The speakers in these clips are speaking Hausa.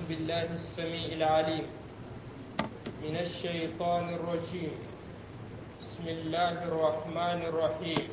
بالله السميع العليم من الشيطان الرجيم بسم الله الرحمن الرحيم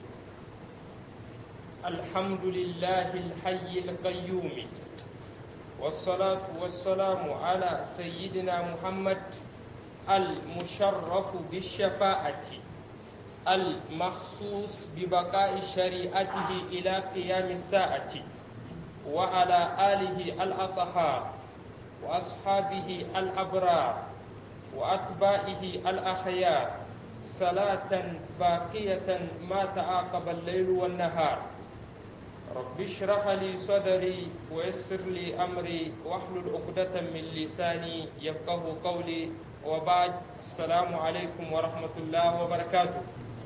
الحمد لله الحي القيوم والصلاة والسلام على سيدنا محمد المشرف بالشفاعة المخصوص ببقاء شريعته إلى قيام الساعة وعلى آله الأطهار وأصحابه الأبرار وأتباعه الأخيار صلاة باقية ما تعاقب الليل والنهار رب اشرح لي صدري ويسر لي أمري واحلل عقدة من لساني يفقه قولي وبعد السلام عليكم ورحمة الله وبركاته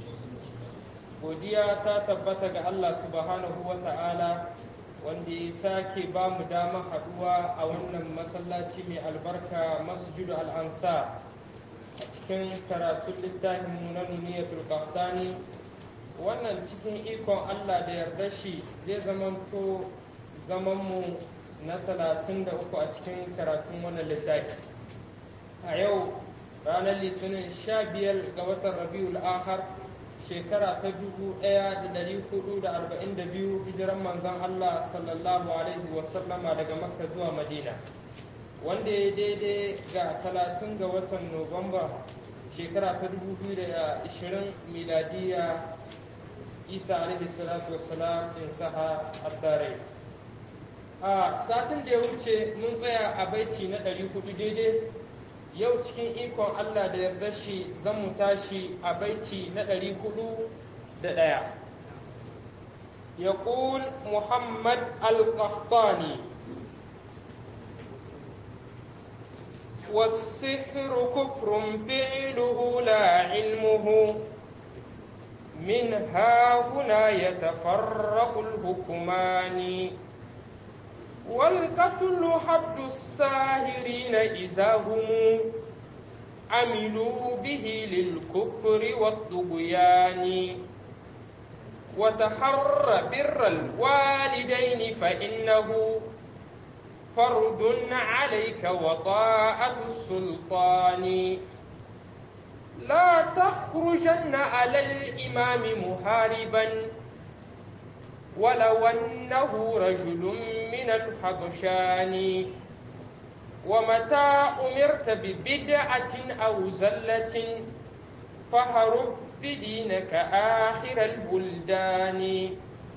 godiya ta tabbata ga Allah subhanahu wa ta'ala wanda ya sake ba mu dama haduwa a wannan masallaci mai albarka masjidu al'ansa a cikin karatun littafin mu na nuniyatul qahtani wannan cikin ikon Allah da yarda shi zai zamanto zamanmu na talatin da uku a cikin karatun wannan littafi a yau ranar litinin sha biyar ga watan rabiul akhar shekara ta dubu ɗaya da dari hudu da arba'in da biyu hijiran manzon Allah sallallahu alaihi wasallama daga makka zuwa madina wanda ya daidai ga talatin ga watan nuwamba shekara ta dubu biyu da ashirin miladiya isa alaihi salatu wassalam in saha addare a satin da ya wuce mun tsaya a baiti na ɗari hudu daidai yau cikin ikon Allah da yarda shi zan mu tashi a baiti na ɗari hudu da ɗaya. يقول محمد القحطاني والسحر كفر فعله لا علمه من ها هنا يتفرق الحكمان والقتل حد الساهرين إذا هم عملوا به للكفر والطغيان وتحر بر الوالدين فإنه فرض عليك وطاعة السلطان لا تخرجن على الإمام محاربا ولو أنه رجل من الحبشان ومتى أمرت ببدعة أو زلة فهرب بدينك آخر البلدان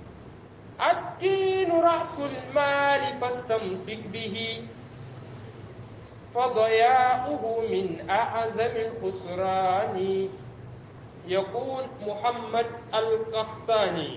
الدين رأس المال فاستمسك به فضياؤه من أعظم الخسران يقول محمد القحطاني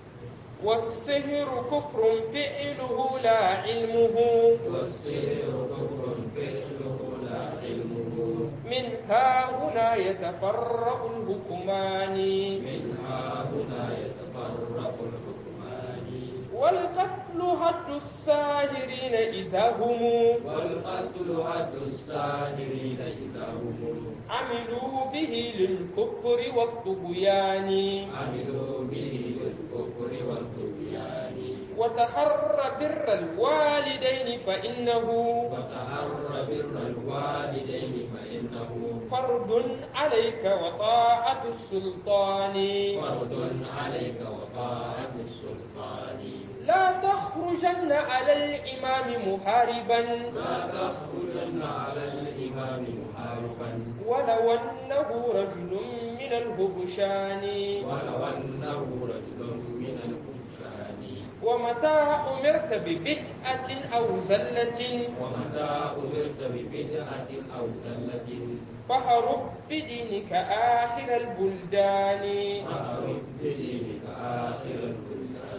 والسهر كفر فعله لا علمه والسحر كفر فعله لا علمه من ها هنا يتفرق الحكمان من ها هنا يتفرق الحكمان والقتل هد الساهرين إذا هم والقتل هد الساهرين إذا هم عملوا به للكفر والطغيان عملوا به للكفر والطغيان وتحر بر الوالدين فإنه وتحر بر الوالدين فإنه فرض عليك وطاعة السلطان فرض عليك وطاعة السلطان لا تخرجن على الإمام محاربا لا تخرجن على الإمام محاربا ولو أنه رجل من الهبشان ولو أنه رجل من الكفار ومتى أمرت ببدعة أو زلة ومتى أمرت ببدعة أو زلة فهرب بدينك آخر البلدان فأرد بدينك آخر البلدان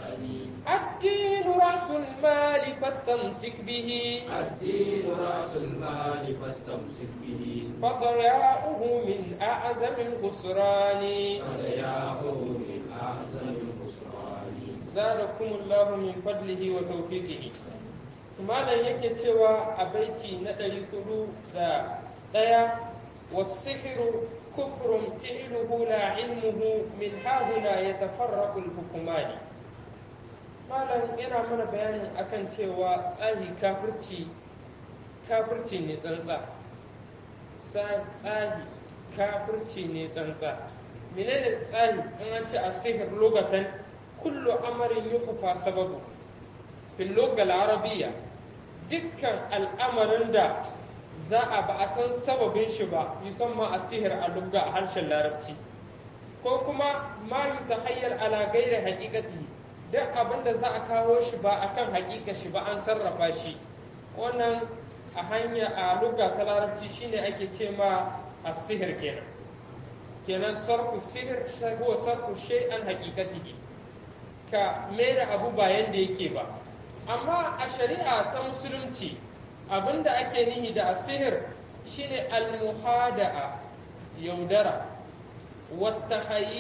الدين رأس المال فاستمسك به الدين رأس المال فاستمسك به فضياؤه من أعظم الخسران فضياعه من أعظم الخسران زادكم الله من فضله وتوفيقه malam yake cewa a baiti na ɗari hudu da ɗaya wasihiru kufrun fi'luhu la ilmuhu min hahuna ya tafarraku hukumani malam yana mana bayanin akan cewa tsahi kafirci kafirci ne tsantsa tsahi kafirci ne tsantsa menene tsahi in an ce asihir lugatan kullu amarin yukhfa sababu fil lugal arabiyya dukkan al'amarin da za a ba a san sababin shi ba musamman asihir a lugga a harshen larabci ko kuma ma yutahayyal ala ghairi haqiqati duk abin da za a kawo shi ba akan haƙiƙa shi ba an sarrafa shi wannan a hanya a lugga ta larabci shine ake ce ma asihir kenan kenan sarfu sihir huwa sarfu shay'an haqiqatihi ka da abu ba yanda yake ba amma a shari'a ta musulunci abinda ake nihi da asihir shine al-muhada'a yaudara wata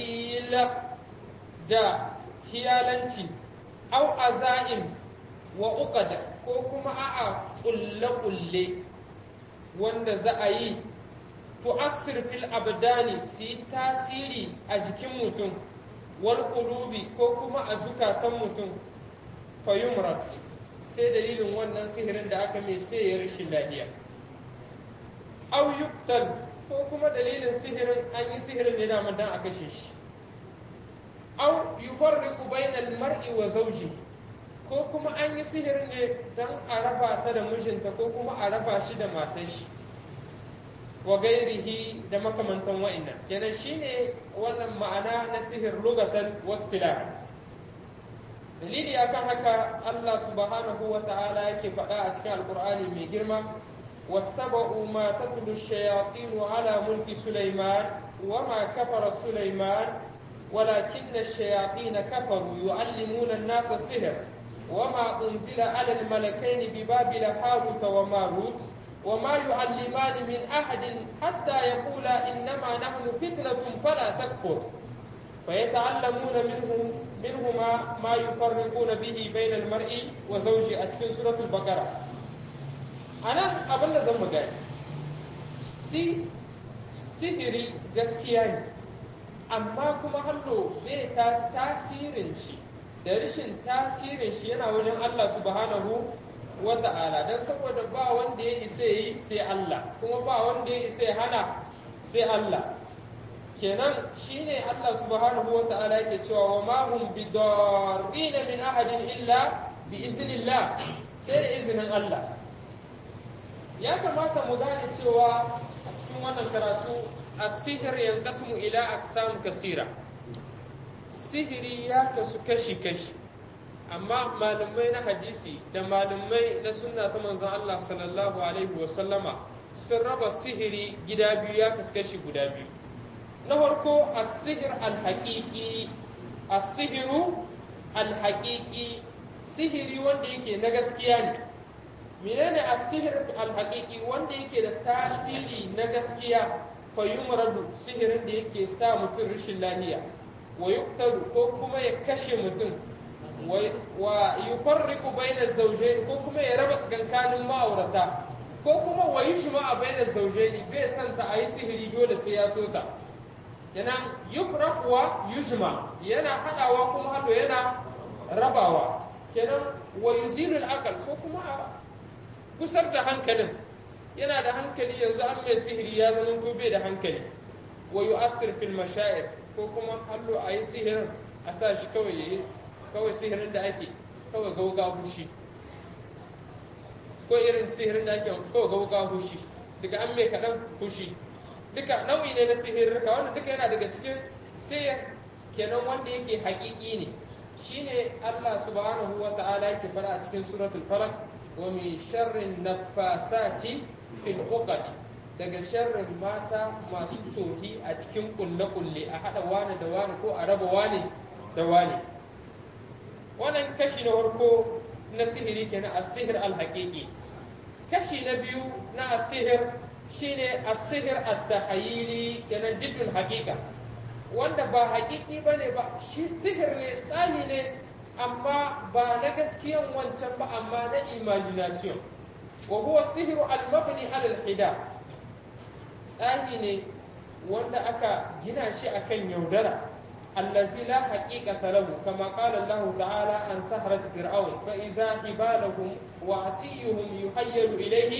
da hiyalanci au aza'im wa uqada ko kuma a'a kulle-kulle wanda za a yi tu'assir fil abdani su yi tasiri a jikin mutum wal qulubi ko kuma a zukatan mutum fayumrat sai dalilin wannan sihirin da aka mai sai ya rashin lafiya aw yuktal ko kuma dalilin sihirin an yi sihirin ne da dan a kashe shi aw yufarriqu bainal mar'i wa zawji ko kuma an yi sihirin ne dan a raba ta da mijinta ko kuma a raba shi da matar shi wa gairihi da makamantan wa'annan kenan shine wannan ma'ana na sihir lugatan wastilah dalili akan haka Allah subhanahu wa ta'ala yake faɗa a cikin alkur'ani mai girma wattaba'u ma tatlu ash-shayatin ala mulki sulaiman wama kafara sulaiman ولكن الشياطين كفروا يعلمون الناس السحر وما أنزل على الملكين ببابل هاروت وماروت وما يعلمان من أحد حتى يقولا إنما نحن فتنة فلا تكفر فيتعلمون منهم منهما ما يفرقون به بين المرء وزوجه أتكن سورة البقرة أنا أبن زم قال سي sihiri gaskiya ne amma kuma hallo bai tasirin shi da rashin tasirin shi yana wajen Allah subhanahu wa ta'ala don saboda ba wanda ya isa yi sai Allah kuma ba wanda ya isa hana sai Allah kenan shine Allah subhanahu wa ta'ala yake cewa wa ma hum bidarrina min ahadin illa bi iznillah sai da izinin Allah ya kamata mu gane cewa a cikin wannan karatu as-sihr yanqasimu ila aqsam kasira sihiri ya kasu kashi kashi amma malamai na hadisi da malamai na sunna ta manzon Allah sallallahu alaihi wa sallama sun raba sihiri gida biyu ya kasu kashi guda biyu na farko as-sihr al-haqiqi as-sihru al-haqiqi sihiri wanda yake na gaskiya ne menene as-sihr al-haqiqi wanda yake da tasiri na gaskiya fa yumradu sihirin da yake sa mutum rashin lafiya wa yuktaru ko kuma ya kashe mutum wa yufarriqu bainaz zawjayn ko kuma ya raba tsakankanin ma'aurata ko kuma wa yushma bainaz zawjayn bai san ta ayi sihiri dole sai ya so ta yana yufraq wa yujma yana hadawa kuma hado yana rabawa kenan wa yuzilu al ko kuma a kusar da hankalin yana da hankali yanzu an mai sihiri ya zama to bai da hankali wa yu'assir fil mashaa'ir ko kuma hallo a yi sihirin a sa shi kawai yayi kawai sihirin da ake kawai gauga hushi ko irin sihirin da ake kawai gauga hushi daga an mai kaɗan hushi duka nau'i ne na sihirrika wanda duka yana daga cikin sihir kenan wanda yake haƙiƙi ne shine Allah subhanahu wa ta'ala yake fara a cikin suratul falaq wa min sharrin naffasati fil uqad daga sharrin mata masu tohi a cikin kulle-kulle a haɗa wani da wani ko a raba wani da wani wannan kashi na farko na sihiri kenan asihir alhaƙiƙi kashi na biyu na asihir shine asihir at-tahayyili kenan jiddul haƙiƙa wanda ba haƙiƙi bane ba shi sihir ne tsani ne amma ba na gaskiyan wancan ba amma na imagination wa huwa sihiru al-mabni ala al-hida tsani ne wanda aka gina shi akan yaudara allazi la haqiqata lahu kama qala Allah ta'ala an sahrat fir'aun fa idza hibalahum wa asiyuhum yuhayyalu ilayhi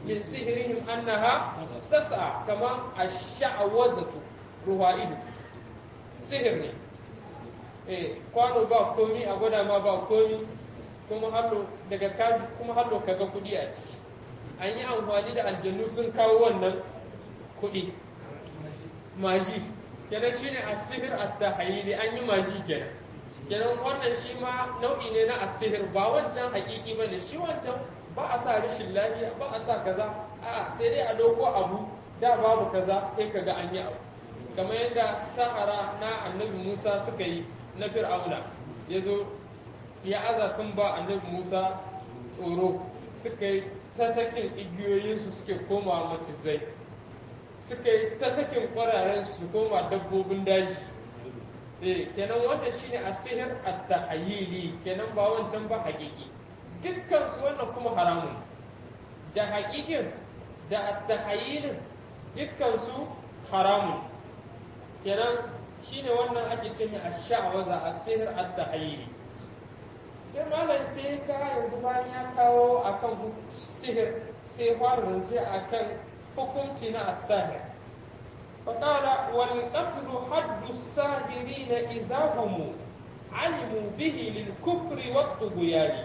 min sihirihim annaha tas'a kama ash-sha'wazatu ruwa'idu sihir ne eh kwano ba komi a gwada ma ba komi kuma hallo daga kaji kuma hallo kaga kudi a ciki an yi amfani da aljannu sun kawo wannan kudi maji kenan shine asihir at-tahayyili an yi maji kenan kenan wannan shi ma nau'i ne na asihir ba wancan hakiki ba ne shi wancan ba a sa rashin lafiya ba a sa kaza a sai dai a dauko abu da babu kaza sai kaga an yi abu kamar yadda sahara na annabi Musa suka yi na fir'auna ya zo ya aza sun ba annabi Musa tsoro suka yi ta sakin igiyoyinsu suke koma macizai suka yi ta sakin kwararen su koma dabbobin daji eh kenan wanda shine asihir at-tahayyili kenan ba wancan ba haƙiƙi dukkan su wannan kuma haramun da haƙiƙin da at-tahayyilin dukkan su haramun kenan shine wannan ake ce mai ash-sha'waza asihir at-tahayyili sai malam sai ka yanzu bayan ya kawo akan sihir sai fara zance akan hukunci na as-sahir فقال والقتل حد الساهرين إذا هم علموا به للكفر والطغيان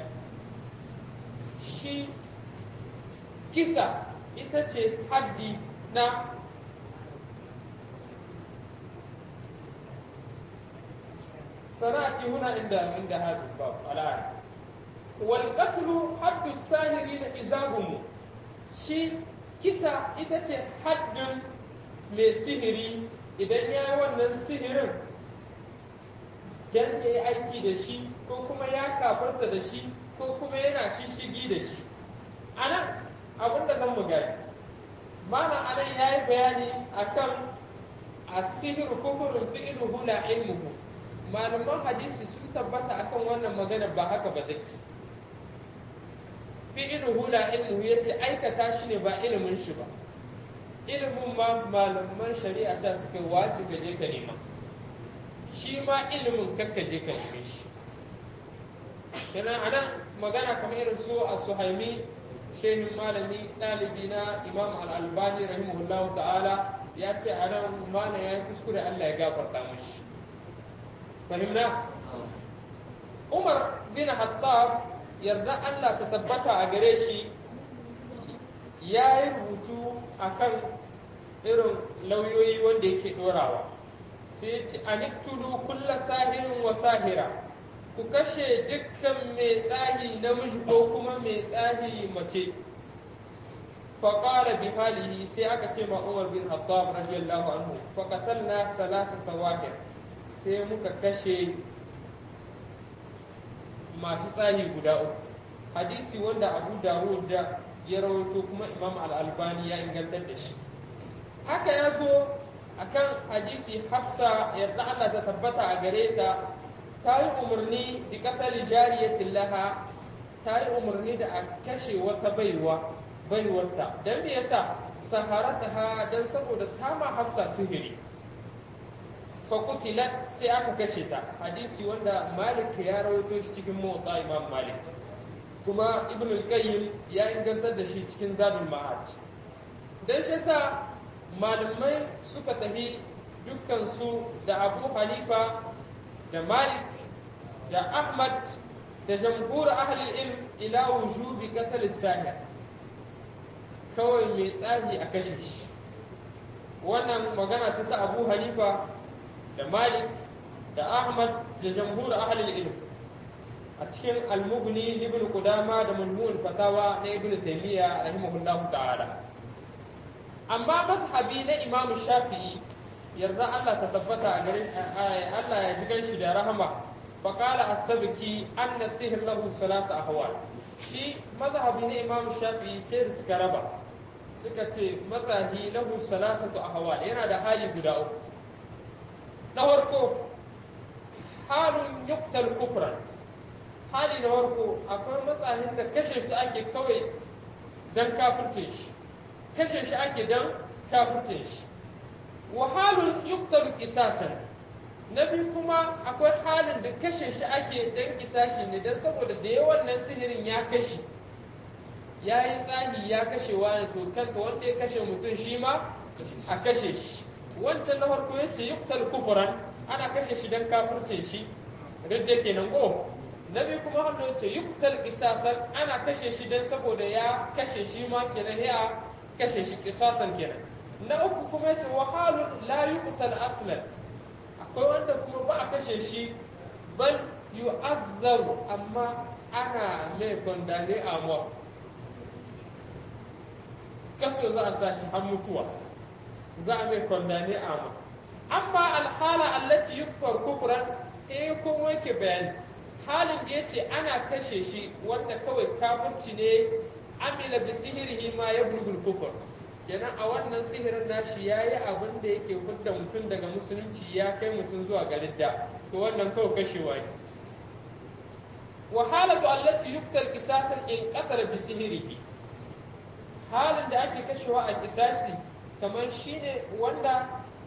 shi kisa ita ce haddi na sana'ati huna inda inda hadu bab al'ad wal qatlu haddu sahirin izagumu shi kisa ita ce haddin mai sihiri idan ya yi wannan sihirin dan ya yi aiki da shi ko kuma ya kafarta da shi ko kuma yana shishigi da shi a nan abinda zan mu gani mana anan ya yi bayani akan asihiru kufurin fi'iluhu la ilmuhu malaman hadisi sun tabbata akan wannan magana ba haka ba take fi'iluhu la ilmuhu yace aikata shi ne ba ilimin shi ba ilimin ma malaman shari'a ta suka wace ka je ka nema shi ma ilimin kakka je ka neme shi kenan anan magana kamar irin su a suhaimi shehin malami ɗalibi na imam al-albani rahimahullahu ta'ala ya ce a nan mana ya yi kuskure allah ya gafarta mashi fahimna umar bin hattab yarda allah ta tabbata a gare shi ya yi rubutu akan irin lauyoyi wanda yake ɗorawa sai ce aniktulu kulla sahirin wa sahira ku kashe dukkan mai tsahi namiji ko kuma mai tsahi mace faƙara bi halihi sai aka ce ma umar bin hattab radiyallahu anhu faƙatalna salasa sawahir sai muka kashe masu tsahi guda uku hadisi wanda abu dawud da ya rawaito kuma imam al-albani ya ingantar da shi haka ya zo akan hadisi hafsa yadda Allah ta tabbata a gare ta ta yi umarni da katali jariyatin laha ta yi umarni da a kashe wata baiwa baiwarta don me yasa saharata ha don saboda ta ma hafsa sihiri fakutilat sai aka kashe ta hadisi wanda malik ya rawaito shi cikin motsa imam malik kuma ibn al-qayyim ya ingantar da shi cikin zadul ma'ad dan shi yasa malamai suka tafi dukkan su da abu hanifa da malik da ahmad da jamhur ahli ilm ila wujubi qatl sahir kawai mai tsahi a kashe shi wannan magana ce ta abu hanifa da malik da ahmad da jamhur ahli ilm a cikin almugni ibn qudama da mulmul fatawa na ibn taymiya rahimahullahu ta'ala amma mazhabi na imam shafi'i yarda Allah ta tabbata a garin Allah ya ji ganshi da rahama fa qala as-sabki anna sihr lahu salasa ahwal shi mazhabi na imam shafi'i sai da suka raba suka ce mazahi lahu salasatu ahwal yana da hali guda uku na farko halun yuqtal kufran hali na farko akwai matsahin da kashe shi ake kawai don kafirce shi kashe shi ake don kafirce shi wa halun yuktaru kisasan na biyu kuma akwai halin da kashe shi ake don kisashi ne don saboda da yawan nan sihirin ya kashe ya yi tsahi ya kashe wani to kanta wanda ya kashe mutum shi ma a kashe shi wancan na farko ya ce yuktal kufuran ana kashe shi don kafircin shi ridda kenan ko na biyu kuma hannu ya ce yuktal kisasan ana kashe shi don saboda ya kashe shi ma kenan ya kashe shi kisasan kenan na uku kuma ya ce wahalun la yuktal aslan akwai wanda kuma ba a kashe shi bal yu'azzaru amma ana mai kwandane a mawa kaso za a sa shi har mutuwa za a mai kwandane a ma amma alhala allati yukfar kufran eh ko wake bayani halin da yace ana kashe shi wanda kawai kafirci ne amila bi sihirihi ma yablugul kufr kenan a wannan sihirin nashi yayi abin da yake hudda mutum daga musulunci ya kai mutum zuwa ga ridda to wannan kawai kashewa ne wa halatu allati yuktal qisasan in qatala bi sihirihi halin da ake kashewa a kisasi kamar shine wanda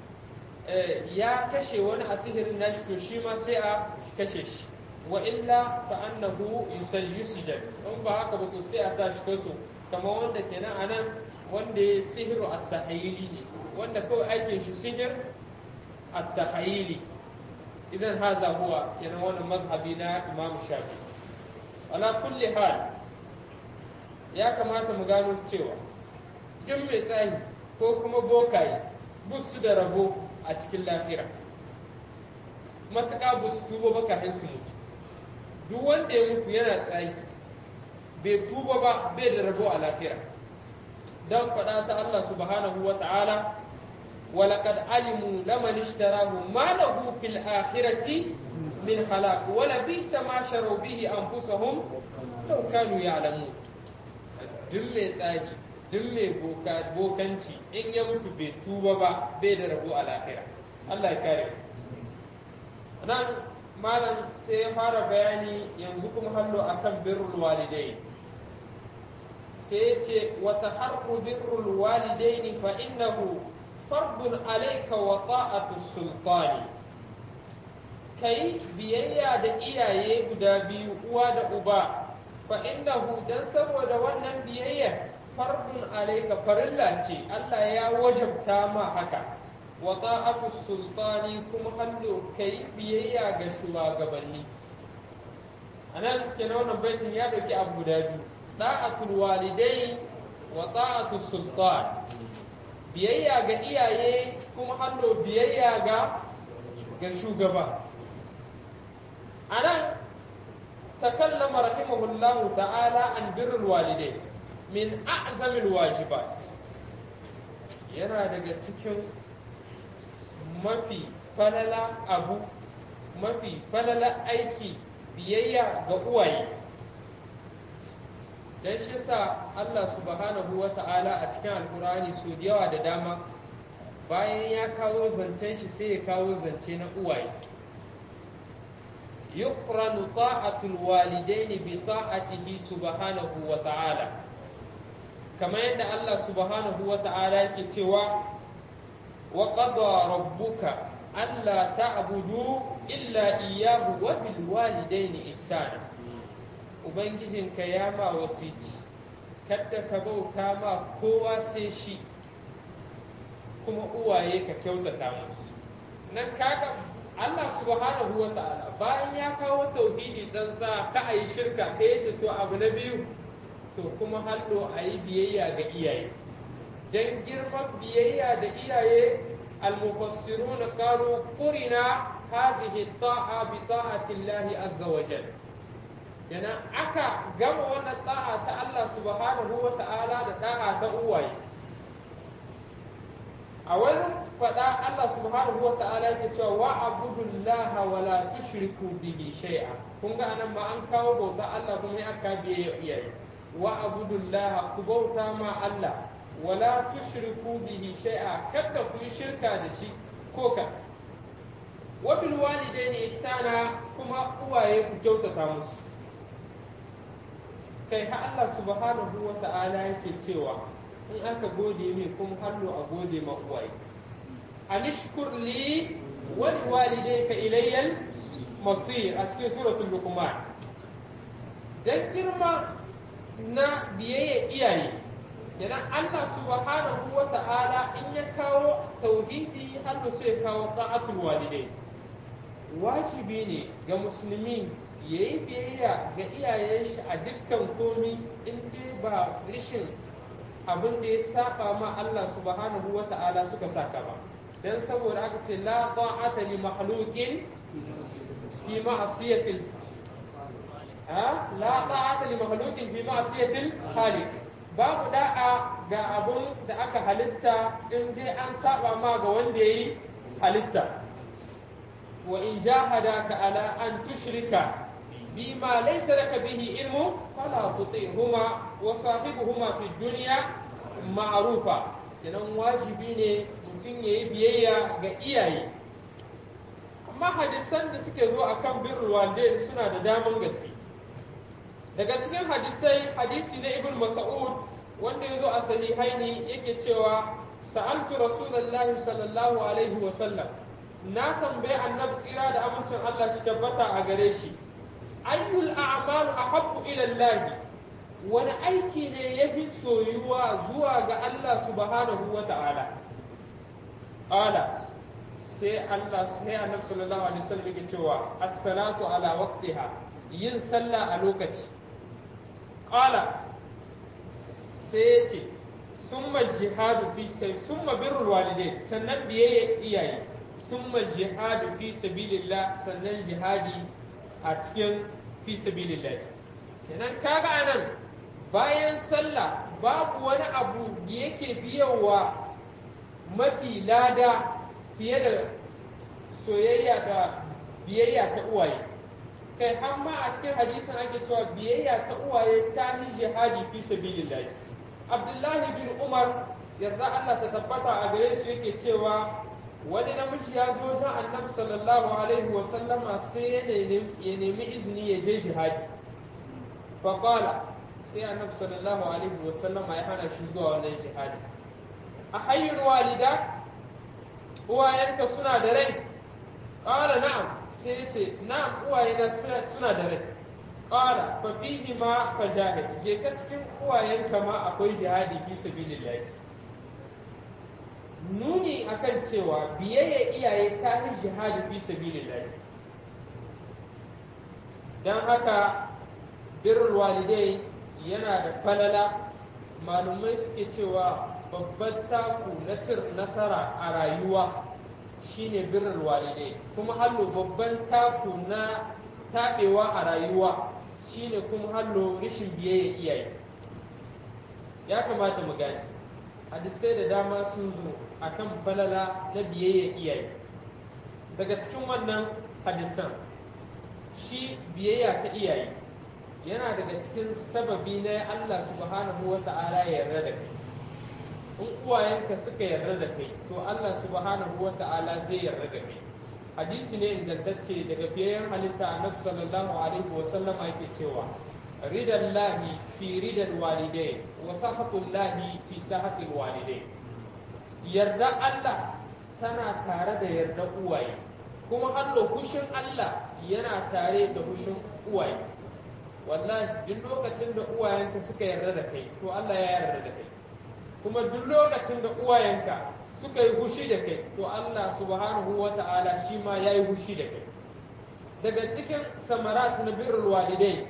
ya kashe wani a sihirin nashi to shi ma sai a kashe shi wa illa fa annahu yusayyusjad in ba haka ba to sai a sa shi kaso kamar wanda kenan anan wanda ya sihiru at-tahayyili ne wanda kawai aikin shi sihir at-tahayyili idan haza huwa kenan wannan mazhabi na Imam Shafi ala kulli hal ya kamata mu gano cewa duk mai tsayi ko kuma bokaye busu da rabo a cikin lafira matuƙa ba su tuba ba kafin su mutu duk wanda ya mutu yana tsayi bai tuba ba bai da rabo a lafira don faɗa ta Allah subhanahu wa ta'ala ولقد علموا لمن اشتراه ما له في الآخرة من خلاق ولبئس ما شروا به أنفسهم لو كانوا يعلمون duk mai tsari duk mai bokanci in ya mutu bai tuba ba bai da rabu a lahira Allah ya kare nan malam sai ya fara bayani yanzu kuma hallo akan birrul walidai sai ya ce wata harku birrul walidaini fa innahu fardun alayka wa ta'atu sultani kai biyayya da iyaye guda biyu uwa da uba fa innahu dan saboda wannan biyayya fardun alayka farilla ce Allah ya wajabta ma haka wa ta'atu sultani kuma hallo kai biyayya ga shugabanni anan kenan wannan baitin ya dauki abu guda biyu da'atul walidai wa ta'atu sultan biyayya ga iyaye kuma hallo biyayya ga ga shugaba anan تكلم رحمه الله تعالى عن بر الوالدين من أعظم الواجبات yana daga cikin mafi falala abu mafi falala aiki biyayya ga uwaye don shi sa Allah subhanahu wa ta'ala a cikin alkurani su da yawa da dama bayan ya kawo zancen shi sai ya kawo zance na uwaye يقرن طاعة الوالدين بطاعته سبحانه وتعالى كما يند الله سبحانه وتعالى كتوى وقضى ربك ألا تعبدوا إلا إياه وبالوالدين إحسانا Ubangijin ka ya ma wasiti, kadda ka bauta ma kowa sai shi, kuma uwaye ka kyautata musu. Nan kaga Allah subhanahu wa ta'ala bayan ya kawo tauhidi tsantsa ka a yi shirka ka yace to abu na biyu to kuma hallo a yi biyayya ga iyaye don girman biyayya da iyaye almufassirun qalu qurina hadhihi ta'a bi ta'ati Allah azza wa jalla yana aka gama wannan ta'a ta Allah subhanahu wa ta'ala da ta'a ta uwaye a wani faɗa Allah subhanahu wa ta'ala yake cewa wa abudullaha wa la tushriku bihi shay'a kun ga anan ma an kawo bauta Allah kuma ya aka biye iyaye wa abudullaha ku bauta ma Allah wa la tushriku bihi shay'a kada ku yi shirka da shi ko ka wa bil walidaini ihsana kuma uwaye ku kyautata musu kai ha Allah subhanahu wa ta'ala yake cewa in aka gode mai kuma hallo a gode ma uwaye anishkur li wal walidayka ilayya masir a cikin suratul luqman dan girma na biyayya iyaye kenan Allah subhanahu wa ta'ala in ya kawo tauhidi har sai ya kawo ta'atul walidai wajibi ne ga musulmi ya yi biyayya ga iyayen shi a dukkan komi in dai ba rishin abin da ya saba ma Allah subhanahu wa ta'ala suka saka ba dan saboda aka ce la ta'ata li makhluqin fi ma'siyatil ha la ta'ata li makhluqin fi ma'siyatil khaliq babu da'a ga abun da aka halitta in dai an saba ma ga wanda yayi halitta wa in jahadaka ala an tushrika بما ليس لك به علم فلا تطيعهما وصاحبهما في الدنيا معروفا kenan wajibi ne mutum ya yi biyayya ga iyaye amma hadisan da suke zo a kan birrul walidain suna da daman gaske daga cikin hadisai hadisi na ibn mas'ud wanda ya zo a sahihaini yake cewa sa'altu rasulullahi sallallahu alaihi wa sallam na tambayi annabi tsira da amincin Allah shi tabbata a gare shi ayyul a'malu ahabbu ila Allah wani aiki ne yafi soyuwa zuwa ga Allah subhanahu wa ta'ala ala sai Allah sai Annabi sallallahu alaihi wasallam yake cewa as-salatu ala waqtiha yin sallah a lokaci qala sai ce summa jihadu fi sai summa birrul walidain sannan biyayya iyaye summa jihadu fi sabilillah sannan jihadi a cikin fi sabilillah kenan kaga anan bayan sallah babu wani abu da yake biyawa mafi lada fiye da soyayya da biyayya ta uwaye kai har ma a cikin hadisin ake cewa biyayya ta uwaye ta yi jihadi fi sabilillah abdullahi bin umar yarda Allah ta tabbata a gare su yake cewa wani namiji ya zo wajen annabi sallallahu alaihi wa sallama sai ya nemi izini ya je jihadi faqala sai annabi sallallahu alaihi wa sallama ya hana shi zuwa wannan jihadi a hayyul walida uwayenka suna da rai qala na'am sai ya ce na'am uwayena suna da rai qala fa fihi ma fajahid je ka cikin uwayenka ma akwai jihadi fi sabilillah nuni akan cewa biyayya iyaye ta yi jihadi fi sabilillah dan haka birrul walidai yana da falala malumai suke cewa babban taku na cin nasara a rayuwa shine birrul walidai kuma hallo babban taku na taɓewa a rayuwa shine kuma hallo rashin biyayya iyaye ya kamata mu gane hadisai da dama sun zo akan falala na biyayya iyaye daga cikin wannan hadisan shi biyayya ta iyaye yana daga cikin sababi na Allah subhanahu wa ta'ala ya yarda da kai in uwayenka suka yarda da kai to Allah subhanahu wa ta'ala zai yarda da kai hadisi ne ingantacce daga fiyayen halitta annabi sallallahu alaihi wa sallam yake cewa ridan lahi fi ridan walidai wa sahatul lahi fi sahatil walidai yarda Allah tana tare da yarda uwaye kuma Allah hushin Allah yana tare da hushin uwaye wallahi duk lokacin da uwayenka suka yarda da kai to Allah ya yarda da kai kuma duk lokacin da uwayenka suka yi hushi da kai to Allah subhanahu wa ta'ala shi ma ya yi hushi da kai daga cikin samarat na birrul walidai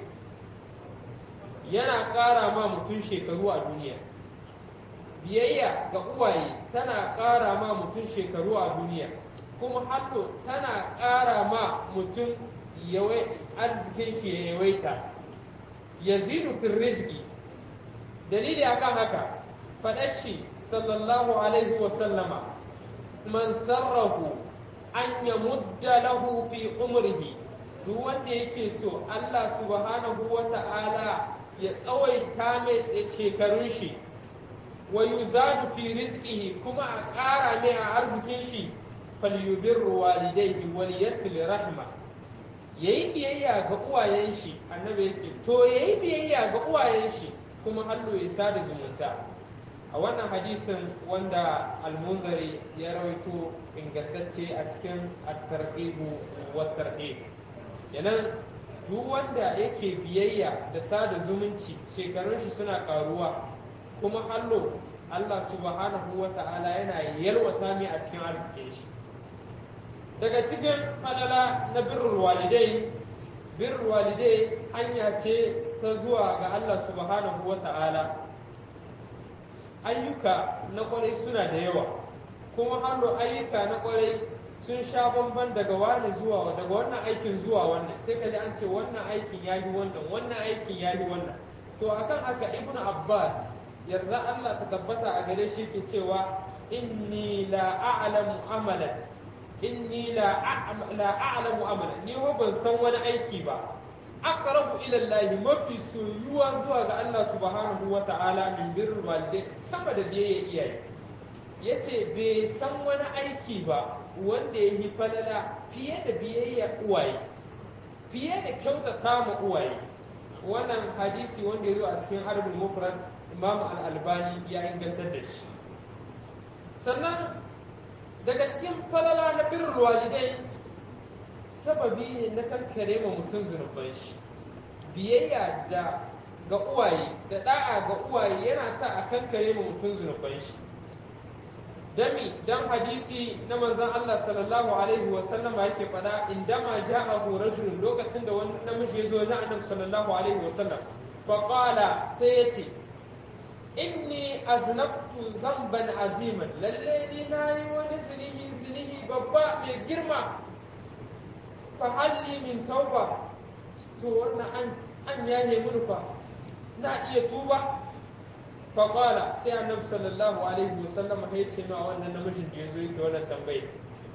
yana ƙara ma mutum shekaru a duniya biyayya ga uwaye tana ƙara ma mutum shekaru a duniya kuma hato tana ƙara ma mutum arzikin shi ya yawaita yazidu fil rizqi dalili akan haka faɗar shi sallallahu alaihi wa sallama man sarrahu an ya mudda lahu fi umrihi duk wanda yake so Allah subhanahu wa ta'ala ya tsawaita mai shekarun shi wa yuzadu fi rizqihi kuma a ƙara mai a arzikin shi falyubirru walidayhi wal yasil rahma yayi biyayya ga uwayen shi annabi yace to yayi biyayya ga uwayen shi kuma hallo ya sada zumunta a wannan hadisin wanda almunzari ya rawaito ingantacce a cikin at-targhib wa tarhib yanan duk wanda yake biyayya da sada zumunci shekarun shi suna karuwa kuma hallo Allah subhanahu wa ta'ala yana yalwata mai a cikin arzikin shi daga cikin falala na birrul walidai birrul walidai hanya ce ta zuwa ga Allah subhanahu wa ta'ala ayyuka na kwarai suna da yawa kuma hallo ayyuka na kwarai sun sha bamban daga wani zuwa daga wannan aikin zuwa wannan sai ka ji an ce wannan aikin ya yi wannan wannan aikin ya yi wannan to akan haka ibnu abbas yarda Allah ta tabbata a gare shi ke cewa inni la a'lamu amalan inni la la a'lamu amalan ni ho ban san wani aiki ba aqrabu ila Allah mafi soyuwa zuwa ga Allah subhanahu wa ta'ala min birrul walidain sama da biyayya iyaye yace bai san wani aiki ba wanda ya yi falala fiye da biyayya uwaye fiye da kyautata ma uwaye wannan hadisi wanda ya zo a cikin arbin mufrad imam al-albani ya ingantar da shi sannan daga cikin falala na birrul walidai sababi ne na kankare ma mutum zunuban shi biyayya da ga uwaye da da'a ga uwaye yana sa a kankare ma mutum zunuban shi dami dan hadisi na manzon Allah sallallahu alaihi wa sallam yake fada indama ja'ahu rajul lokacin da wani namiji ya zo wajen Annabi sallallahu alaihi wa sallam fa qala sai yace inni aznabtu zamban aziman lalle ni nayi wani zunubi zunubi babba mai girma fa halli min tauba to wannan an an yaye mun fa na iya tuba fa qala sai annabi sallallahu alaihi wasallam ya ce ma wannan namijin da yazo yake wannan tambaye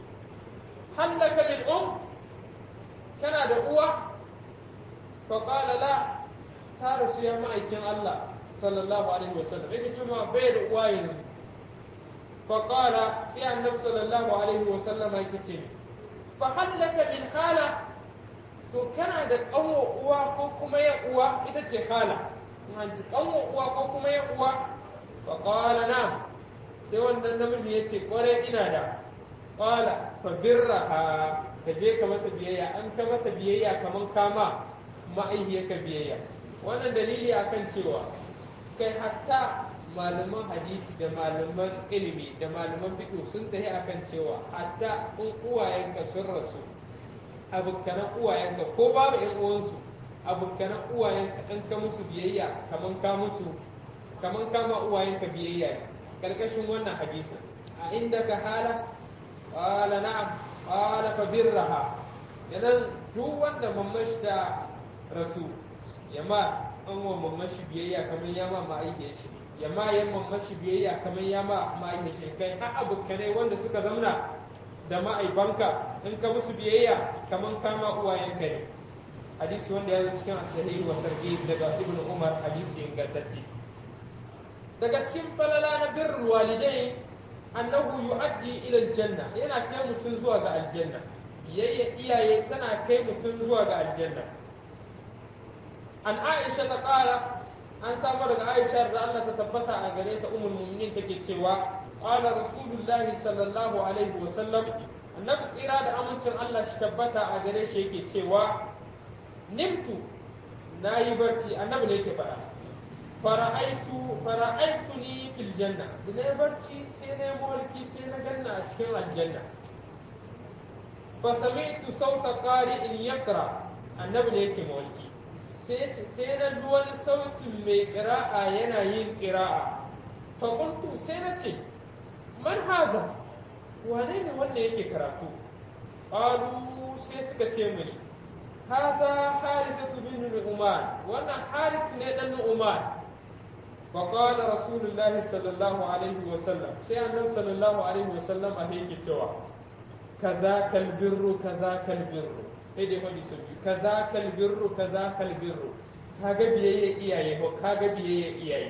hallaka min um kana da uwa fa qala la ta rasu ya ma'aikin Allah sallallahu alaihi wasallam yake ce ma bai da uwa yanzu fa qala sai annabi sallallahu alaihi wasallam yake ce fa hallaka min khala to kana da kanwa uwa ko kuma ya uwa ita ce khala in ji kanwa uwa ko kuma ya uwa fa qala na sai wannan namiji ya ce kware ina da qala fa birraha ka je ka mata biyayya an ka mata biyayya kaman kama ma'aihiyarka biyayya wannan dalili akan cewa kai hatta malaman hadisi da malaman ilimi da malaman fiqh sun tafi akan cewa hatta in uwayenka sun rasu abokanan uwayenka ko babu ƴan uwansu abokanan uwayenka in ka musu biyayya kaman ka musu kaman kama uwayenka biyayya ne karkashin wannan hadisin a inda ka hala qala na'am qala fa birraha idan duk wanda mamashi da rasu yamma an wa mamashi biyayya kamar ya ma ma'aikiyar shi yamma yan mamashi biyayya kamar ya ma ma'aikiyar shi kai har abokanai wanda suka zamna da ma'aibanka in ka musu biyayya kamar kama uwayenka ne hadisi wanda ya zo cikin sahihi wa targhib daga ibnu umar hadisi ingantacce daga cikin falala na birrul walidai annahu yu'addi ila aljanna yana kai mutum zuwa ga aljanna yayya iyaye tana kai mutum zuwa ga aljanna an aisha ta kara an samu daga aisha da Allah ta tabbata a gare ta ummul mu'minin take cewa qala rasulullahi sallallahu alaihi wa sallam annabi tsira da amincin Allah shi tabbata a gare shi yake cewa nimtu nayi barci annabi ne yake faɗa fara'aitu fara'aituni fil janna da na barci sai na mulki sai na ganna a cikin aljanna fa sami'tu sauta qari'in yaqra annabi ne yake mulki sai sai na ji wani sautin mai qira'a yana yin qira'a fa qultu sai na ce man haza wane ne wanda yake karatu qalu sai suka ce mini haza harisatu bin nu'man wannan haris ne dan nu'man فقال رسول الله صلى الله عليه وسلم سي النبي صلى الله عليه وسلم أهيك توا كذاك البر كذاك البر هيدي هوني سوفي كذاك البر كذاك البر kaga biyayya iyaye ko kaga biyayya iyaye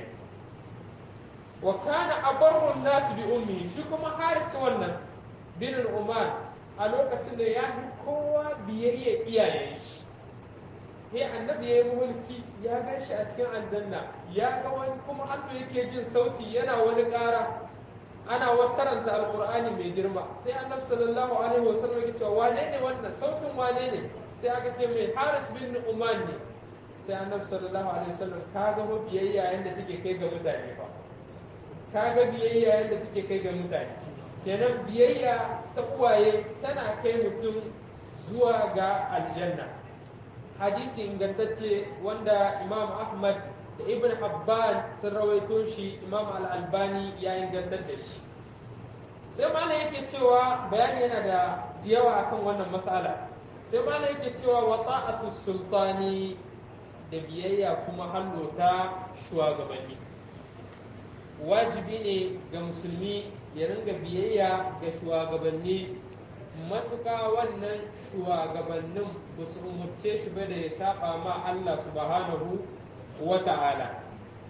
wa kana abarru nas bi ummi shi kuma haris wannan bin umar a lokacin da ya fi kowa biyayya iyayen shi sai annabi ya yi mulki ya gan shi a cikin aljanna ya ga wani kuma hannu yake jin sauti yana wani ƙara ana wa karanta alqur'ani mai girma sai annabi sallallahu alaihi wasallam ya cewa wane ne wannan sautin wane ne sai aka ce mai haris bin nu'man ne sai annabi sallallahu alaihi wasallam ka ga biyayya yanda take kai ga mutane fa ka ga biyayya yanda take kai ga mutane kenan biyayya ta uwaye tana kai mutum zuwa ga aljanna hadisi ingantacce wanda imam ahmad da ibn habban sun rawaito shi imam al-albani ya ingantar da shi sai malam yake cewa bayani yana da yawa akan wannan matsala sai malam yake cewa wa ta'atu sultani da biyayya kuma hallota shugabanni wajibi ne ga musulmi ya ringa biyayya ga shugabanni matuƙa wannan shugabannin ba su umarce shi ba da ya saba ma Allah subhanahu wa ta'ala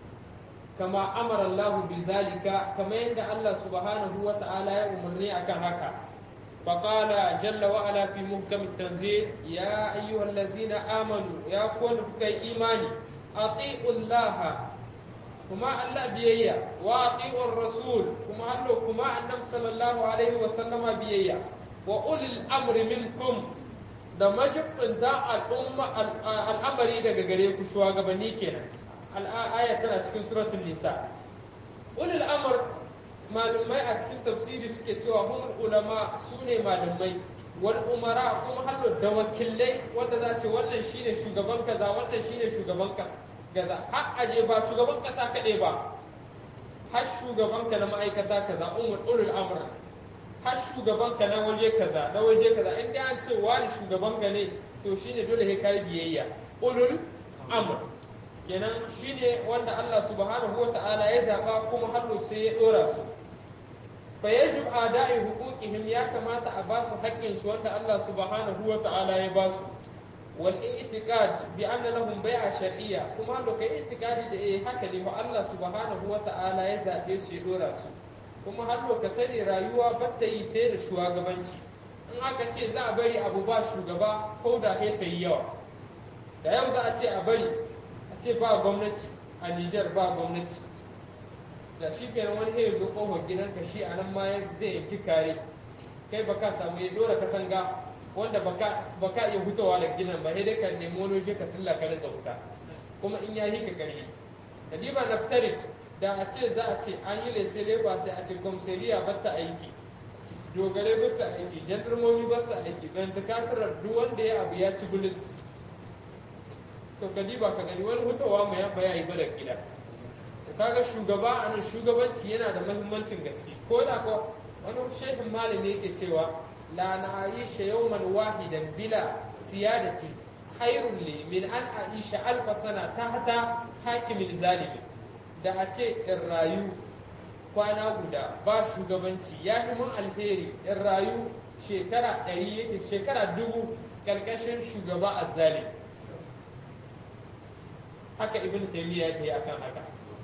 kama amara Allah bi zalika kama yadda Allah subhanahu wa ta'ala ya umarni akan haka فقال جل وعلا في محكم التنزيل يا أيها الذين آمنوا يا كون في إيماني أطيعوا الله كما الله بيئة وأطيعوا الرسول كما الله كما النبي صلى الله عليه وسلم بيئة وأولي الأمر منكم da majibin da al'amari daga gare ku shugabanni kenan al'aya tana cikin suratul nisa ulul amr malumai a cikin tafsiri suke cewa humul ulama su ne malumai wal umara kuma hallo da wakilai wanda za ce wannan shine shugaban kaza wannan shine shugaban kaza har aje ba shugaban kasa kaɗai ba har shugaban ka na ma'aikata kaza umul ulul amr har shugaban ka na waje kaza na waje kaza in dai an ce wani shugaban ka ne to shine dole sai kai biyayya ulul amr kenan shine wanda Allah subhanahu wata'ala ya zaba kuma hallo sai ya dora su fa yajib ada'i huquqihim ya kamata a basu haƙƙin su wanda Allah subhanahu wata'ala ya basu wal i'tiqad bi anna lahum bai'a shar'iyya kuma hallo kai i'tiqadi da eh haka ne fa Allah subhanahu wata'ala ya zabe su ya dora su kuma hallo ka sani rayuwa batta yi sai da shugabanci in aka ce za a bari abu ba shugaba ko da ta yi yawa da yau za a ce a bari ce ba gwamnati a Nijar ba gwamnati da shi kenan wani ya zo kofar gidanka shi a nan ma zai yanki kare kai baka samu ya dora katanga wanda baka iya hutawa da gidan ba sai dai ka nemi wani ka tilla ka rinka huta kuma in ya yi ka karhi kadiba naftarit da a ce za a ce an yi lese leba sai a ce kwamsariya ba ta aiki dogare ba su aiki jandarmomi ba su aiki don takatarar duk wanda ya abu ya ci bilis to ka diba ka gani wani hutawa mai yamba ya yi bara gida to kaga shugaba a nan shugabanci yana da mahimmancin gaske ko da ko wani shehin malami yake cewa la na aisha yawman wahidan bila siyadati khairun li min an aisha alfa sana tahta hakimin zalimi da a ce in rayu kwana guda ba shugabanci ya fi mun alheri in rayu shekara ɗari yake shekara dubu ƙarƙashin shugaba azzalimi haka ibn taymiya ya yi akan haka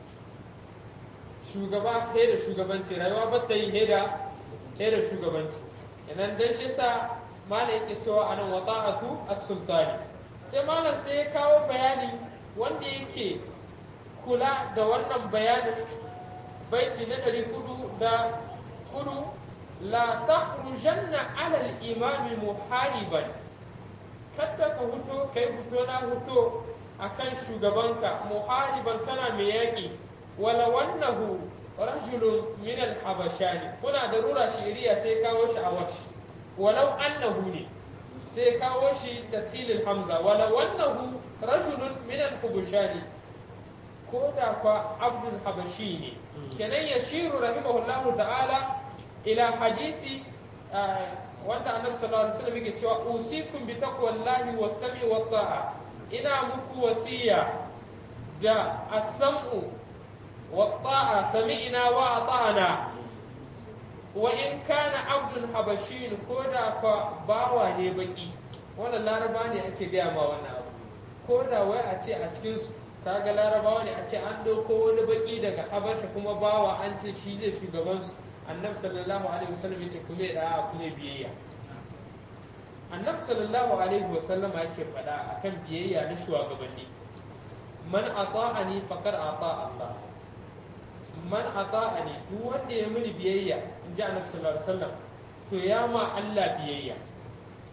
shugaba he da shugabanci rayuwa ba ta yi he da he da shugabanci idan dan shi sa malam yake cewa anan wata'atu as-sultani sai malam sai ya kawo bayani wanda yake kula da wannan bayanin baiti na ɗari kudu da kudu la takhrujanna ala al-imami muhariban kada ka huto kai huto na huto akan shugabanka muhariban kana mai yaƙi wala wannahu rajulun min al-habashani kuna da rura shiriya sai kawo shi a washi walau annahu ne sai kawo shi tasilil hamza wala wannahu rajulun min al-habashani ko da kwa abdul habashi ne kenan yashiru rahimahullahu ta'ala ila hadisi wanda annabi sallallahu alaihi wasallam yake cewa usikum bi taqwallahi was-sam'i wat-ta'a ina muku wasiya da as-sam'u wat-ta'a sami'na wa ata'na wa in kana abdul habashin ko da fa bawa ne baki wannan laraba ne ake gaya ma wannan abu ko da wai a ce a cikin su kaga larabawa ne a ce an ɗauko wani baki daga habasha kuma bawa an ce shi zai shugaban su annabi sallallahu alaihi wasallam ya ce kuma da kuma biyayya annabi sallallahu alaihi wasallam yake faɗa akan biyayya na shugabanni man ata'ani faqad ata'a Allah man ata'ani duk wanda ya mini biyayya in ji annabi sallallahu alaihi wasallam to ya ma Allah biyayya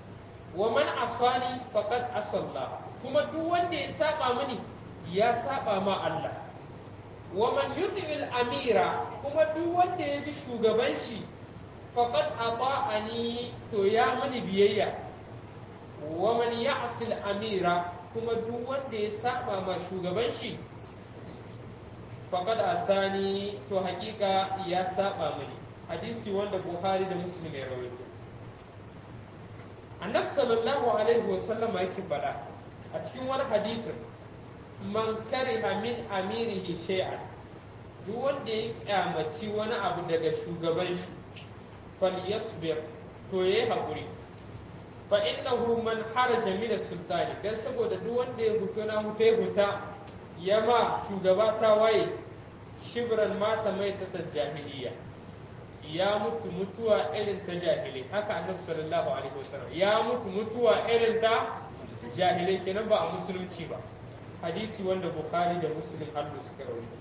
wa man asani faqad asalla kuma duk wanda ya saba mini ya saba ma Allah wa man yuti'il amira kuma duk wanda ya bi shugaban shi faqad ata'ani to ya mani biyayya wa man ya'sil amira kuma duk wanda ya saba ma shugaban shi faqad asani to hakika ya saba mani hadisi wanda Buhari da Muslim ya rawaito annabi sallallahu alaihi wasallam yake faɗa a cikin wani hadisin man kariha min amirihi shay'an duk wanda ya kyamaci wani abu daga shugaban shi falyasbir to yayi hakuri fa innahu man haraja min sultani dan saboda duk wanda ya huto na huta ya huta ya ma shugaba ta waye shibran mata mai ta jahiliya ya mutu mutuwa irin ta jahilai haka annabi sallallahu alaihi wasallam ya mutu mutuwa irin ta jahilai kenan ba a musulunci ba hadisi wanda bukhari da muslim hannu suka rawaito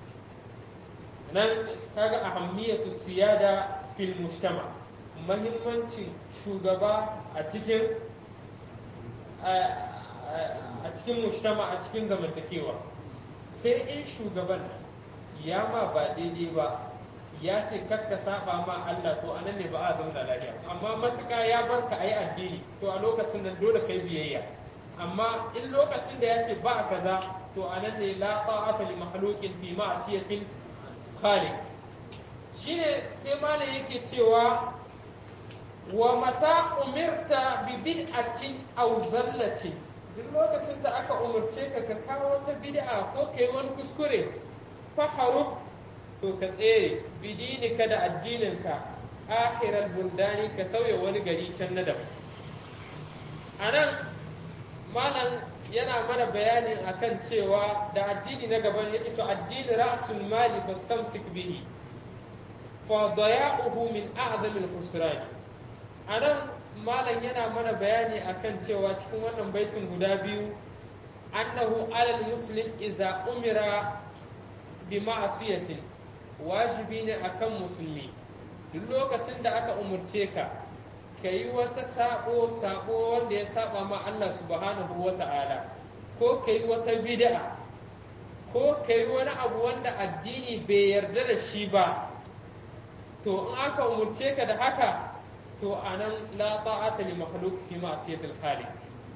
nan kaga ahammiyatu siyada fil mujtama mahimmancin shugaba a cikin a cikin mujtama a cikin zamantakewa sai in shugaban ya ma ba daidai ba ya ce kakka saba ma Allah to anan ne ba a zauna lafiya amma matuka ya barka ayi addini to a lokacin nan dole kai biyayya amma in lokacin da ya ce ba kaza to anan ne la ta'ata li makhluqin fi ma'siyatil khaliq shine sai malam yake cewa wa mata umirta bi bid'atin aw zallatin duk lokacin da aka umarce ka ka kawo wata bid'a ko kai wani kuskure fa harub to ka tsere bidinika da addininka akhiral bundani ka sauya wani gari can na daban a nan malam yana mana bayanin akan cewa da addini na gaban yake to addini ra'sul mali fastamsik bihi fa daya'uhu min a'zamil khusran a nan malam yana mana bayani akan cewa cikin wannan baitin guda biyu annahu alal muslim iza umira bi ma'asiyatin wajibi ne akan musulmi duk lokacin da aka umurce ka ka yi wata sabo sabo wanda ya saba ma Allah subhanahu wa ta'ala ko ka yi wata bid'a ko ka yi wani abu wanda addini bai yarda da shi ba to in aka umurce ka da haka to anan la ta'ata li makhluq fi ma'siyatil khaliq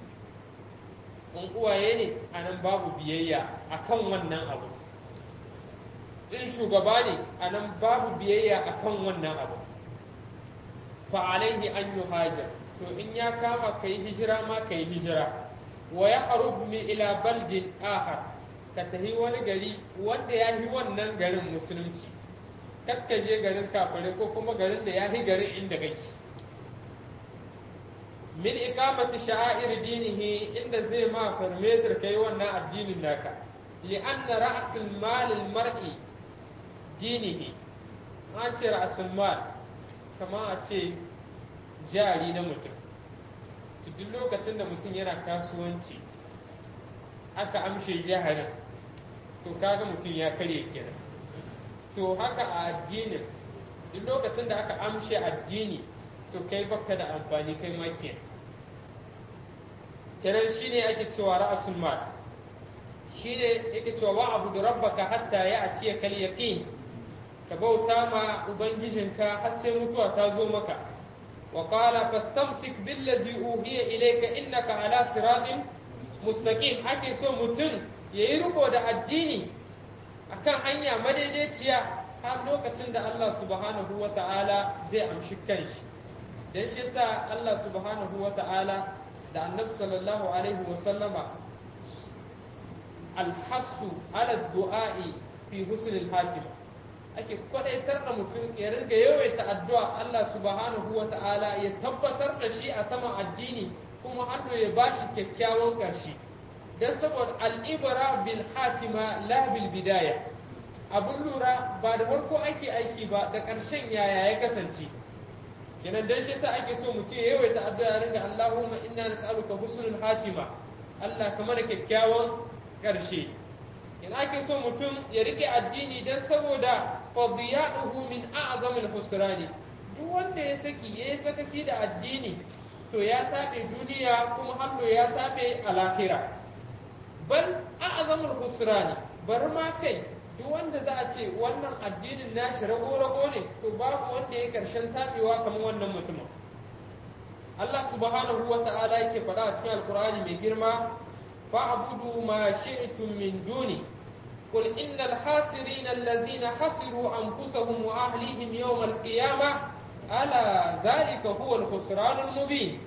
in uwaye ne anan babu biyayya akan wannan abu in shugaba ne a nan babu biyayya a kan wannan abu fa alaihi an yi hajar to in ya kama ka yi hijira ma ka yi hijira wa ya harub mi ila baldin ahar ka tafi wani gari wanda ya yi wannan garin musulunci kakka je garin kafare ko kuma garin da ya yi garin inda kake min ikamati sha'air dinihi inda zai ma farmetar kai wannan addinin naka li'anna ra'sul malil mar'i dinihi an ce ra'asul kama a ce jari na mutum su duk lokacin da mutum yana kasuwanci aka amshe jaharin to kaga mutum ya karye kenan to haka a addinin duk lokacin da aka amshe addini to kai baka da amfani kai ma kenan kenan shine ake cewa ra'asul mal shine yake cewa wa abu rabbaka hatta ya atiya kal yaqin ka bauta ma ubangijinka har sai mutuwa ta zo maka wa qala fastamsik billazi uhiya ilayka innaka ala siratin mustaqim ake so mutum yayi riko da addini akan hanya madaidaiciya har lokacin da Allah subhanahu wa ta'ala zai amshi kanshi dan shi yasa Allah subhanahu wa ta'ala da annabi sallallahu alaihi wa sallama alhassu ala du'a'i fi husnil hatima ake kwadaitar da mutum ya ringa yawaita addu'a Allah subhanahu wa ta'ala ya tabbatar da shi a saman addini kuma hannu ya ba shi kyakkyawan ƙarshe don saboda al'ibara bil hatima la bil bidaya abun lura ba da farko ake aiki ba da ƙarshen yaya ya kasance kenan dan shi yasa ake so mutum ya yawaita addu'a ya ringa Allahumma inna nas'aluka husnul hatima Allah kamar kyakkyawan ƙarshe in ake so mutum ya rike addini don saboda fadiyaduhu min a'zamil husrani duk wanda ya saki ya yi sakaki da addini to ya taɓe duniya kuma hallo ya taɓe a lahira bal a'zamul husrani bar ma kai duk wanda za a ce wannan addinin nashi rago-rago ne to babu wanda ya karshen taɓewa kamar wannan mutumin Allah subhanahu wa ta'ala yake faɗa a cikin alkur'ani mai girma fa'budu ma shi'tum min duni قل إن الخاسرين الذين خسروا أنفسهم وأهليهم يوم القيامة ألا ذلك هو الخسران المبين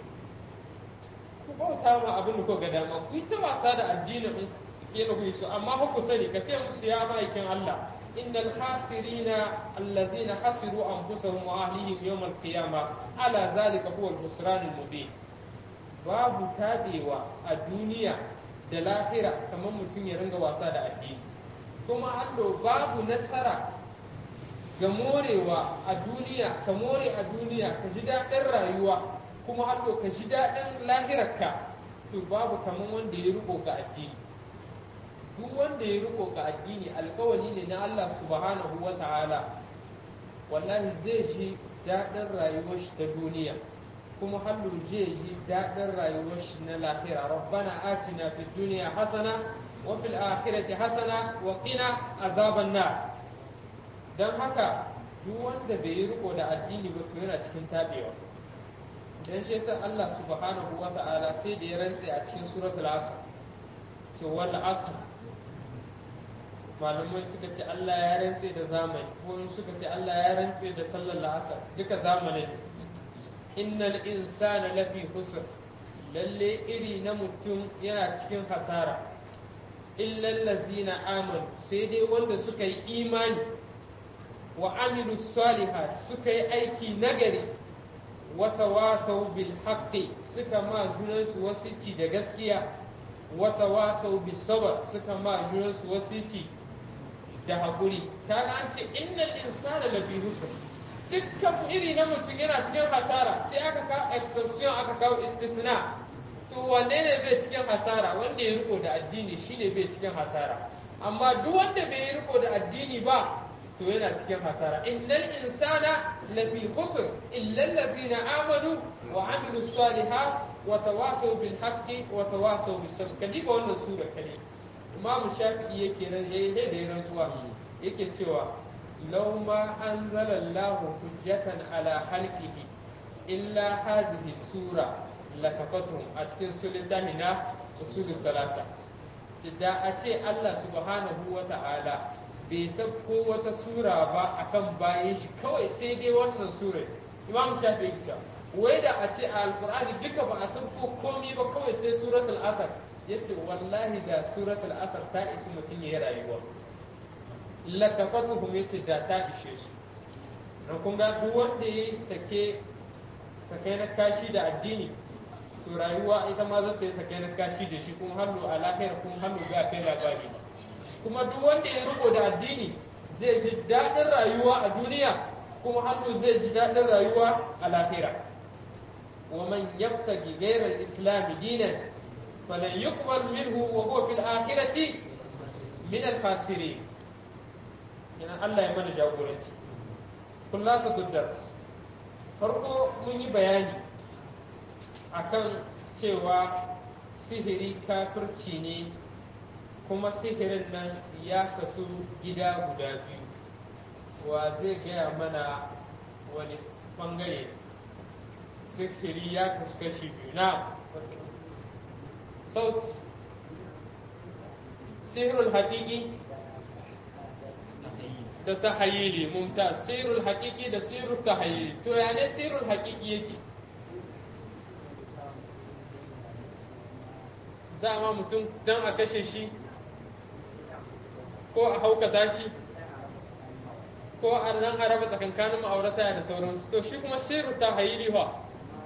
ku bauta ma abin da ko ga dama ku yi ta wasa da addinin yana ku su amma ku sani ka ce musu ya ma'aikin Allah innal khasirina allazina khasiru anfusahum wa ahlihim yawm al-qiyama ala zalika huwa al-khusran al-mubin babu tabewa a duniya da lahira kamar mutum ya ringa wasa da addini kuma hallo babu nasara ga morewa a duniya ka more a duniya ka ji daɗin rayuwa kuma hallo ka ji daɗin lahirarka to babu kamar wanda ya riko ga addini duk wanda ya riko ga addini alkawali ne na Allah subhanahu wa ta'ala wallahi zai ji daɗin rayuwar shi ta duniya kuma hallo zai ji daɗin rayuwar shi na lahira rabbana atina fid dunya hasana wa fil akhirati hasana wa qina azaban nar dan haka duk wanda bai yi riko da addini ba to yana cikin tabewa dan shi yasa Allah subhanahu wa ta'ala sai da ya rantse a cikin suratul asr ce wal asr malamai suka ce Allah ya rantse da zamani ko in suka ce Allah ya rantse da sallar la'asar duka zamanin innal insana lafi husr lalle iri na mutum yana cikin hasara illal lazina amanu sai dai wanda suka yi imani wa amilu salihat suka yi aiki nagari wa tawasau bil haqqi suka ma junansu wasici da gaskiya wa tawasau bis sabr suka ma junansu wasici da haƙuri kaga an ce innal insana lafi husr dukkan iri na mutum yana cikin hasara sai aka kawo exception aka kawo istisna to wanne ne bai cikin hasara wanda ya riko da addini shine bai cikin hasara amma duk wanda bai riko da addini ba to yana cikin hasara innal insana lafi husr illa allazina amanu wa amilu salihat wa tawasaw bil haqqi wa tawasaw bis sabr kadiba wannan sura kale imamu shafi'i yake nan yayi da ya rantsuwa yake cewa law ma anzala Allah hujjatan ala halqihi illa hazihi sura lakafatuhum a cikin sulitani na usulus salasa da a ce Allah subhanahu wa ta'ala bai sabko wata sura ba akan bayan shi kawai sai dai wannan sura imam shafi'i ta wai da a ce a alqur'ani duka ba a sabko komai ba kawai sai suratul asr ya ce wallahi da suratul asar ta isi mutum ya rayuwa lakafatuhum ya ce da ta ishe su don kun ga duk wanda ya yi sake sake na kashi da addini to rayuwa ita ma zata yi sake na kashi da shi kuma hannu a lafiyar kuma hannu ga kai labari kuma duk wanda ya riko da addini zai ji daɗin rayuwa a duniya kuma hannu zai ji daɗin rayuwa a lahira ومن يبتغي غير الإسلام دينا فلن يقبل منه وهو في الآخرة من الخاسرين يعني الله يمنى جاوبرتي خلاصة الدرس farko mun yi bayani akan cewa sihiri kafirci ne kuma sihirin nan ya kasu gida guda biyu wa zai gaya mana wani bangare sihiri ya kasu kashi biyu na صوت سحر الحقيقي da tahayili mumtaz sirrul haqiqi da sirrul tahayili to ya ne sirrul haqiqi yake za ma mutum dan a kashe shi ko a haukata shi ko a nan a raba tsakankanin ma'aurata da sauransu to shi kuma sirrul tahayili fa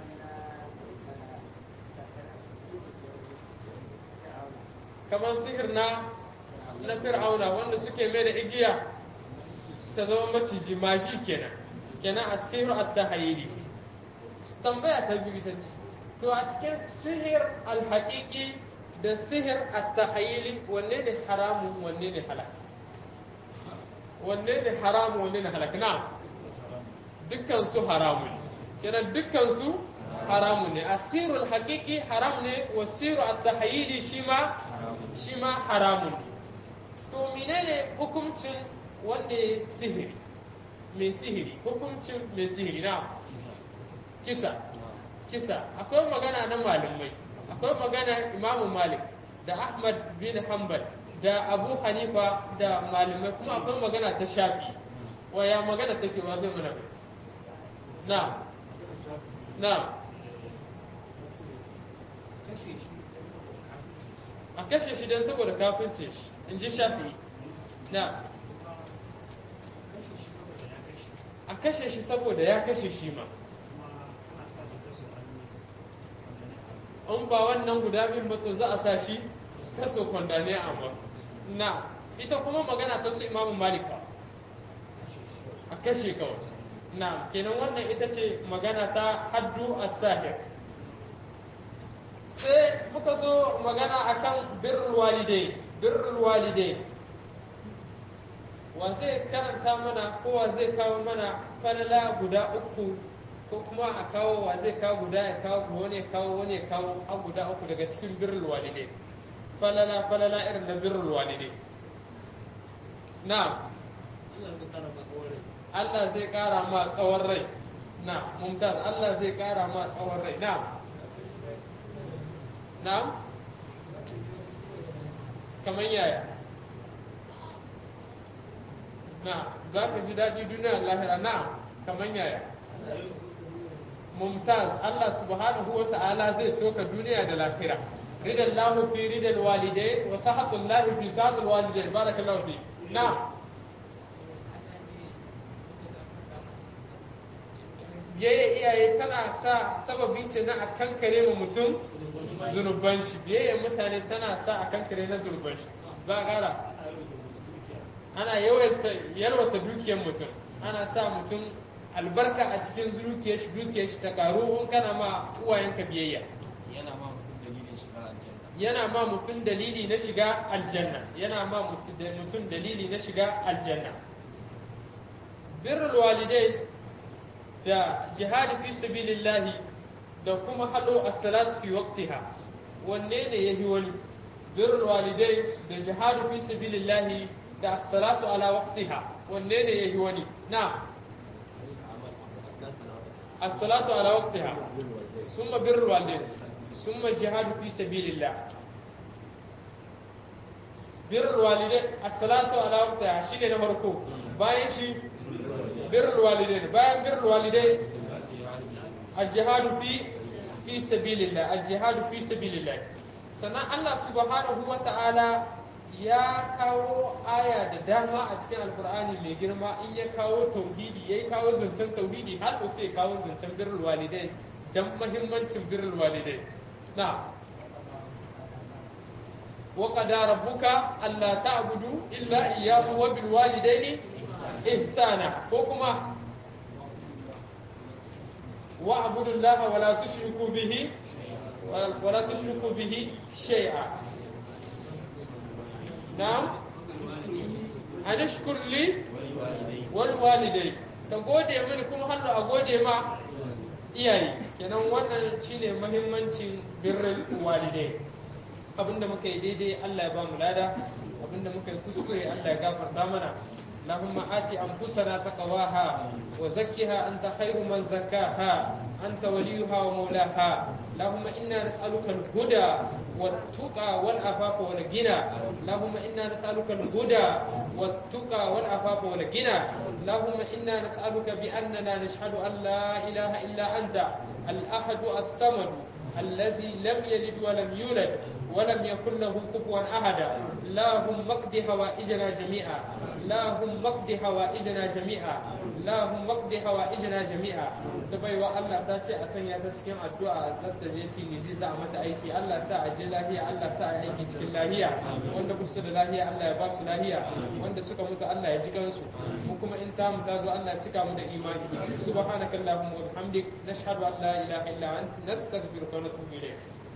kamar sihir na na fir'auna wanda suke mai da igiya ta zama maciji mashi kenan kenan a sihir at-tahayyili tambaya ta biyu ita ce to a cikin sihir al-haqiqi da sihir at-tahayyili wanne ne haramun wanne ne halal wanne ne haramun wanne ne halal na dukkan su haramun kenan dukkan su haramun ne asirul haqiqi haram ne wasiru at-tahayyili shi ma shi ma haramun ne to menene hukuncin wanda ya sihiri mai sihiri hukuncin mai sihiri na kisa kisa akwai magana na malamai akwai magana imamu malik da ahmad bin hanbal da abu hanifa da malamai kuma akwai magana ta shafi waya magana take wa zai mana na na a kashe shi don saboda kafince shi in ji shafi na a kashe shi saboda ya kashe shi ma in ba wannan guda biyun ba to za a sa shi kaso kwandane a amma na ita kuma magana ta su imamu malika a kashe kawai na kenan wannan ita ce magana ta haddu as-sahir sai muka zo magana akan birrul walidai birrul walidai wa zai karanta mana ko wa zai kawo mana falala guda uku ko kuma a kawo wa zai kawo guda ya kawo wani ya kawo wani ya kawo a guda uku daga cikin birrul walidai falala falala irin na birrul walidai na Allah zai kara ma tsawon rai na mumtaz Allah zai kara ma tsawon rai na na kamar yaya na za ka ji daɗi duniya lahira na kamar yaya mumtaz Allah subhanahu wa ta'ala zai soka duniya da lahira ridan lahu fi ridan walidai wa sahatul lahi fi sahatul walidai barakallahu fi na biyayya iyaye tana sa sababi ce na a kankare ma mutum zunuban shi biyayya mutane tana sa a kankare na zunuban shi za a gara ana yalwata dukiyar mutum ana sa mutum albarka a cikin dukiyar shi dukiyar shi ta karu in kana ma uwayenka biyayya yana ma mutum dalilin shiga aljanna yana ma mutum dalili na shiga aljanna yana ma mutum dalili na shiga aljanna birrul walidai da jihadi fi sabilillahi da kuma hado as-salatu fi waqtiha wanne ne yahi wani birrul walidai da jihadi fi sabilillahi da as-salatu ala waqtiha wanne ne yahi wani na as-salatu ala waqtiha summa birrul walidai summa jihadu fi sabilillah birrul walidai as-salatu ala waqtiha shine na farko bayan shi birrul walidai bayan birrul walidai al-jihadu fi fi sabilillah al-jihadu fi sabilillah sannan Allah subhanahu wa ta'ala ya kawo aya da dama a cikin alkur'ani mai girma in ya kawo tauhidi ya kawo zancen tauhidi har sai ya kawo zancen birrul walidai dan mahimmancin birrul walidai na wa qada rabbuka alla ta'budu illa iyyahu wa bil walidaini ihsana ko kuma wa'budu allaha wa la tushriku bihi wa la tushriku bihi shay'a na'am an ashkur li wal walidai ka gode mini kuma hannu a gode ma iyaye kenan wannan shine muhimmancin birrin walidai abinda muka yi daidai Allah ya ba mu lada abinda muka yi kuskure Allah ya gafarta mana اللهم آت أنفسنا تقواها وزكها أنت خير من زكاها أنت وليها ومولاها اللهم إنا نسألك الهدى والتقى والعفاف والغنى اللهم إنا نسألك الهدى والتقى والعفاف والغنى اللهم إنا نسألك بأننا نشهد أن لا إله إلا أنت الأحد الصمد الذي لم يلد ولم يولد ولم يكن له كفوا أحد اللهم اقض حوائجنا جميعا اللهم اقض حوائجنا جميعا اللهم اقض حوائجنا جميعا tabaiwa Allah ta ce a sanya ta cikin addu'a zata je tiniji za a mata aiki Allah sa a je lahiya Allah sa a aiki cikin lahiya wanda ba su da lahiya Allah ya ba su lahiya wanda suka mutu Allah ya ji gansu mu kuma in ta mu ta zo Allah ya cika mu da imani subhanakallahumma wa bihamdik nashhadu an la ilaha illa anta nastaghfiruka wa natubu ilayk